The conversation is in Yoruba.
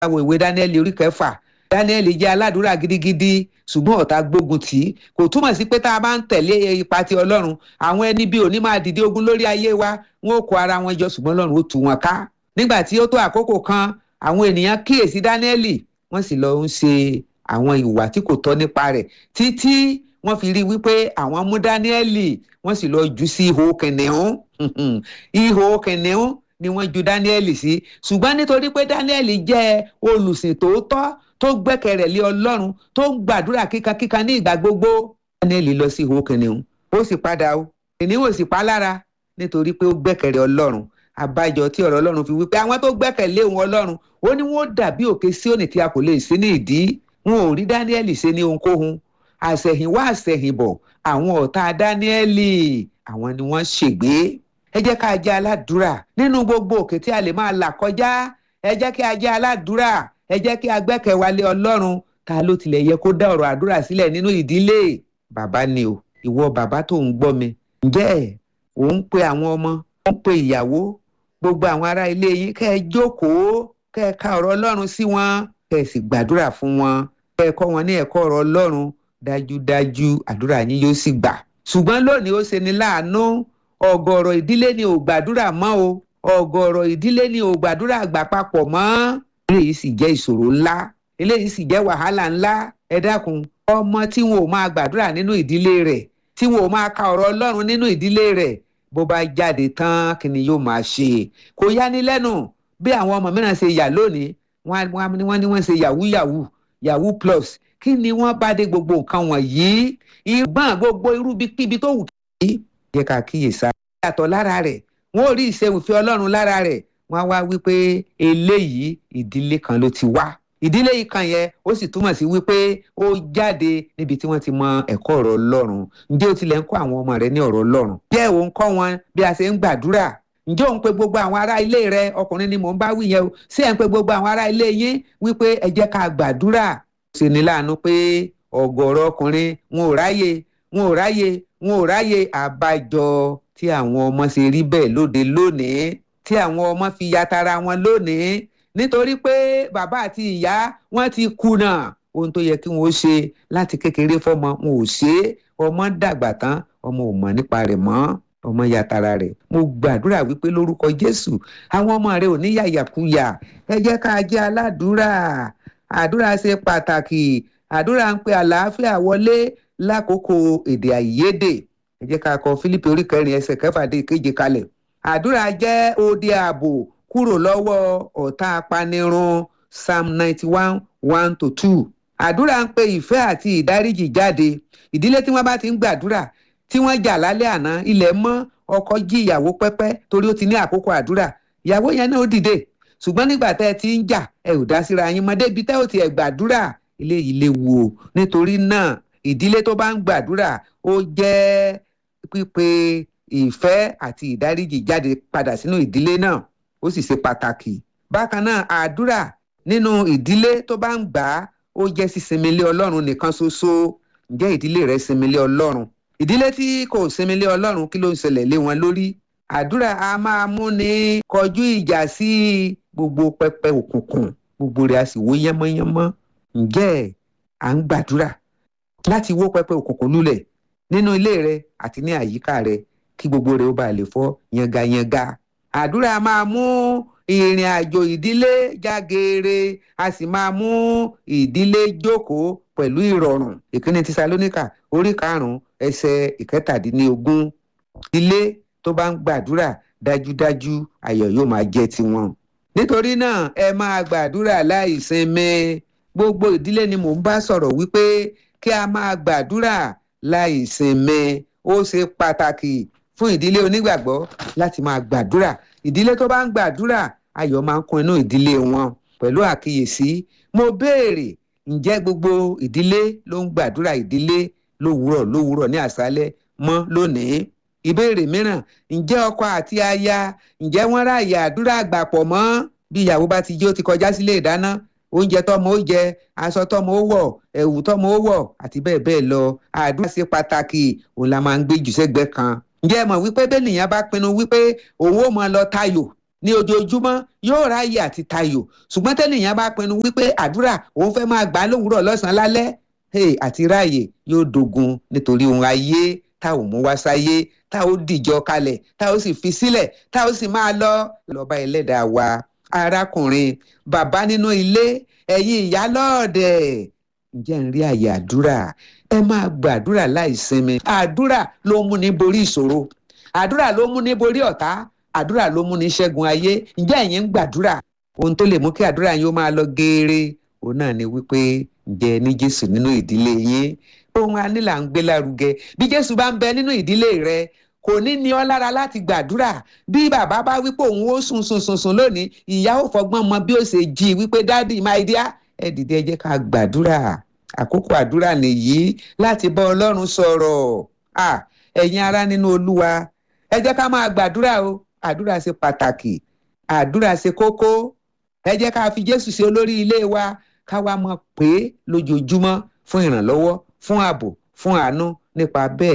wo ìwé Dáníẹ́lì orí kẹfà Dáníẹ́lì jẹ́ aládùúrà gidigidi ṣùgbọ́n ọ̀tá gbógun tì í kò túmọ̀ sí pé tá a bá ń tẹ̀lé ipa ti Ọlọ́run àwọn ẹni bí òní máa dìde ogun lórí ayé wa wọn ò kó ara wọn jọ ṣùgbọ́n Ọlọ́run ó tú wọn ká nígbà tí ó tó àkókò kan àwọn ènìyàn kíyèsí Dáníẹ́lì wọ́n sì lọ ń ṣe àwọn ìwà tí kò tọ́ nípa rẹ̀ títí wọ́n fi rí wípé àwọn mú Dáníẹ́lì wọ́n sì lọ jù sí ihò kìnìún ihò kìnìún ni wọ́n ju Dáníẹ́lì sí ṣùgbọ́n nítorí pé Dáníẹ́lì jẹ́ olùsìn tòótọ́ tó gbẹ́kẹ̀rẹ̀ lé Ọlọ́run tó ń gbàdúrà kíkankíkan ní ìgbà gbogbo Dáníẹ́lì lọ sí ihò kìnìún ó sì padà o kìnìún ò sì pa lára nítorí pé ó gbẹ́kẹ̀rẹ̀ Ọlọ́run àbájọ tí ọ̀rọ̀ Ọlọ́run fi wípé àwọn tó gbẹ́kẹ̀lé òun Ọlọ́run ó ní wọ́n dàbí òkè Síónì tí a kò lè sí ní ìdí wọn ò rí Dáníẹ́lì ṣe ní ohunkóhun àṣẹ̀yìnwá àṣẹ̀yìnbọ̀ àwọn ọ̀tá Dáníẹ́lì àwọn ni wọ́n ṣègbé ẹ jẹ́ ká jẹ́ aládùúrà nínú gbogbo òkè tí a lè máa là kọjá ẹ jẹ́ kí a jẹ́ aládùúrà ẹ jẹ́ kí a gbẹ́kẹ̀wálé Ọlọ́run ta ló tilẹ̀ yẹ kó dá ọ̀rọ̀ àdúrà sílẹ̀ nínú ìdílé bàbá ni o ìwọ bàbá tó ń gbọ́ mi ǹjẹ́ ò ń pe àwọn ọmọ ó ń pe ìyàwó gbogbo àwọn ará ilé yín kẹ́ ẹ jókòó kẹ́ ẹ ka ọ̀rọ̀ Ọlọ́run sí wọn kẹ́ ẹ sì gbàdúrà fún wọn kẹ́ ẹ kọ́ wọn ní ẹ̀kọ́ ọ̀rọ̀ Ọlọ́run dájúdájú àdúrà yín yóò sì gbà ṣùgbọ́n lónìí ó ṣe ni láàánú ọ̀gọ̀rọ̀ ìdílé ni ò gbàdúrà mọ́ o ọ̀gọ̀rọ̀ ìdílé ni ò gbàdúrà gbà papọ̀ mọ́ eléyìí sì jẹ́ ìṣòro ńlá eléyìí sì jẹ́ wàhálà ńlá ẹ dákun ọmọ tí wọn ò máa gbàdúrà nínú ìdílé rẹ̀ tí wọn ò máa ka ọ̀rọ̀ Ọlọ́run nínú ìdílé rẹ̀ bó bá jáde tán kí ni yóò máa ṣe kò yáni lẹ́nu bí àwọn ọmọ mìíràn ṣe yà lónìí wọ́n ní wọ́n ṣe yahoo yahoo yahoo plus kí ni wọ́n bá dé gbogbo nǹkan wọ̀nyí ìgbọ́n gbogbo irú kíbi tó wù kí. yẹ ká kíyèsá yàtọ̀ lára rẹ̀ wọ́n ò rí ìṣèwùfẹ́ Ọlọ́run lára rẹ̀ wọ́n á wá wípé eléyìí ìdílé kan ló ti wá ìdílé yìí kan yẹn ó sì túmọ̀ sí wípé ó jáde níbi tí wọ́n ti mọ ẹ̀kọ́ ọ̀rọ̀ Ọlọ́run ǹjẹ́ o tilẹ̀ ń kọ́ àwọn ọmọ rẹ ní ọ̀rọ̀ Ọlọ́run jẹ́ òun kọ́ wọn bí a ṣe ń gbàdúrà ǹjẹ́ òun pe gbogbo àwọn ará ilé rẹ ọkùnrin ni mò ń bá wí yẹn o sí ẹ̀ ń pe gbogbo àwọn ará ilé yín wípé ẹ jẹ́ ká gbàdúrà ṣe ní láàánú pé ọ̀gọ̀rọ̀ ọkùnrin wọn ò ráyè wọn ò ráyè wọn ò ráyè àbájọ tí àwọn ọmọ ṣe rí bẹ́ẹ̀ lóde lónìí tí àwọn ọmọ fi yatara wọn lónìí nítorí pé bàbá àti ìyá wọn ti kùnà ohun tó yẹ kí wọn ó ṣe láti kékeré fọmọ wọn ò ṣe é ọmọ dàgbà tán ọmọ ò mọ̀ nípa rẹ̀ mọ́ ọmọ yàtara rẹ̀ mo gbàdúrà wípé lórúkọ Jésù àwọn ọmọ rẹ̀ ò ní yàyàkuyà ẹ jẹ́ ká jẹ́ aládùúrà àdúrà ṣe pàtàkì àdúrà ń pe àlàáfíà wọlé lákòókò èdè àìyedè ẹ jẹ́ ká kọ Fílípì orí kẹrin ẹsẹ̀ kẹfà dé ìkeje kalẹ̀ àdúrà jẹ́ odi ààbò kúrò lọ́wọ́ ọ̀tá apanirun psalm ninety one one to two àdúrà ń pe ìfẹ́ àti ìdáríjì jáde ìdílé tí wọ́n bá ti ń gbàdúrà tí wọ́n jà lálẹ́ àná ilẹ̀ mọ́ ọkọ jí ìyàwó pẹ́pẹ́ torí ó ti ní àkókò àdúrà ìyàwó yẹn náà ó dìde ṣùgbọ́n nígbà tẹ́ ẹ ti ń jà ẹ ò dá síra yín mọ́ débi tẹ́ ò tiẹ̀ gbàdúrà ilé yìí léwu o nítorí náà ìdílé tó bá ń gbàdúrà ó jẹ́ pípe ìfẹ́ àti ìdáríjì jáde padà sínú ìdílé náà ó sì ṣe pàtàkì bákan náà àdúrà nínú ìdílé tó bá ń gbà á ó jẹ́ sísinmi lé ọlọ́run nìkan ṣoṣo ǹjẹ́ ìdílé rẹ sinmi lé ọlọ́run ìdílé tí kò sinmi lé ọlọ́run kí ló ń ṣẹlẹ̀ lé wọn lórí àdúrà a máa mú ni kọjú ìjà sí gbogbo pẹpẹ òkùnkùn gbogbo rẹ̀ a sì wó yánmọ́yánmọ́ ǹjẹ́ à ń gbàdúrà láti wó pẹpẹ òkùnkùn lulẹ̀ nínú ilé rẹ àti ní àyíká rẹ kí gbogbo rẹ̀ ó bá lè fọ́ yangayanga àdúrà máa mú ìrìn àjò ìdílé jágeere a sì máa mú ìdílé jókòó pẹ̀lú ìrọ̀rùn ìkíni Tísálóníkà orí karùn-ún ẹsẹ̀ ìkẹtàdínlógún ilé tó bá ń gbàdúrà dájúdájú ayọ̀ yóò máa jẹ́ tiwọn. nítorí náà ẹ máa gbàdúrà láì sinmi gbogbo ìdílé ni mò ń bá sọ̀rọ̀ wípé kí a máa gbàdúrà láì sinmi ó ṣe pàtàkì fún ìdílé onígbàgbọ́ láti máa gbàdúrà ìdílé tó bá ń gbàdúrà ayọ̀ máa ń kún inú ìdílé wọn pẹ̀lú àkíyèsí mo béèrè ǹjẹ́ gbogbo ìdílé ló ń gbàdúrà ìdílé lówùúrọ̀ lówùúrọ̀ ní àṣálẹ́ mọ́ lónìí ìbéèrè mìíràn ǹjẹ́ ọkọ àti aya ǹjẹ́ wọ́n ráàyè àdúrà àgbàpọ̀ mọ́ bí ìyàwó bá ti jí ó ti kọjá sílé ìdáná oúnjẹ tọmọ ó jẹ aṣọ tọmọ ó wọ̀ ẹ̀wù tọmọ ó wọ̀ àti bẹ́ẹ̀ bẹ́ẹ̀ lọ àdúrà ṣe pàtàkì òun la máa ń gbé jù sẹ́gbẹ́ kan ǹjẹ́ ẹ mọ̀ wípé bẹ́ẹ̀ nìyẹn bá pinnu wípé òun ó máa lọ tayò ní ojoojúmọ́ yóò ráàyè àti tayò ṣùgbọ́n tẹ́nìyàn bá pinnu wípé àdúrà òun fẹ́ máa gbà á lówùúrọ̀ lọ́sàn-án lálẹ́ hey, àti ráàyè yóò dogun nítorí ohun ayé tá ò mú wá sáyé tá ò dìjọ kalẹ̀ tá ò sì fi sílẹ̀ tá ò sì máa lọ lọ́ba ẹlẹ́dàá wa arákùnrin bàbá nínú ilé ẹ̀yin ìyá lọ́ọ̀dẹ̀ ǹjẹ́ ń rí àyè àdúrà ẹ máa gbàdúrà láì sinmi àdúrà ló mú ní borí ìṣòro àdúrà ló mú ní borí ọ̀tá àdúrà ló mú ní ṣẹ́gun ayé ǹjẹ́ ẹ̀yin ń gbàdúrà ohun tó lè mú kí àdúrà yín ó máa lọ geere òun náà ni wípé ǹjẹ́ ní Jésù nínú ìdílé yín ohun a ní là ń gbé lárugẹ bí Jésù bá ń bẹ nínú ìdílé rẹ kò ní ní ọ lára láti gbàdúrà bí bàbá bá wípé òun ó sùn sùn sùn sùn lónìí ìyá ò fọgbọ́n mọ bí ó ṣe jí wípé dádì my dear ẹ dìde ẹ jẹ́ ká gbàdúrà àkókò àdúrà nìyí láti bá Ọlọ́run sọ̀rọ̀ ẹ̀yin ará nínú Olúwa ẹ jẹ́ ká máa gbàdúrà o àdúrà ṣe pàtàkì àdúrà ṣe kókó ẹ jẹ́ ká fi Jésù ṣe olórí ilé wa ká wá mọ̀ pé lójoojúmọ́ fún ìrànlọ́wọ́ fún ààbò fún àánú nípa bẹ́ẹ̀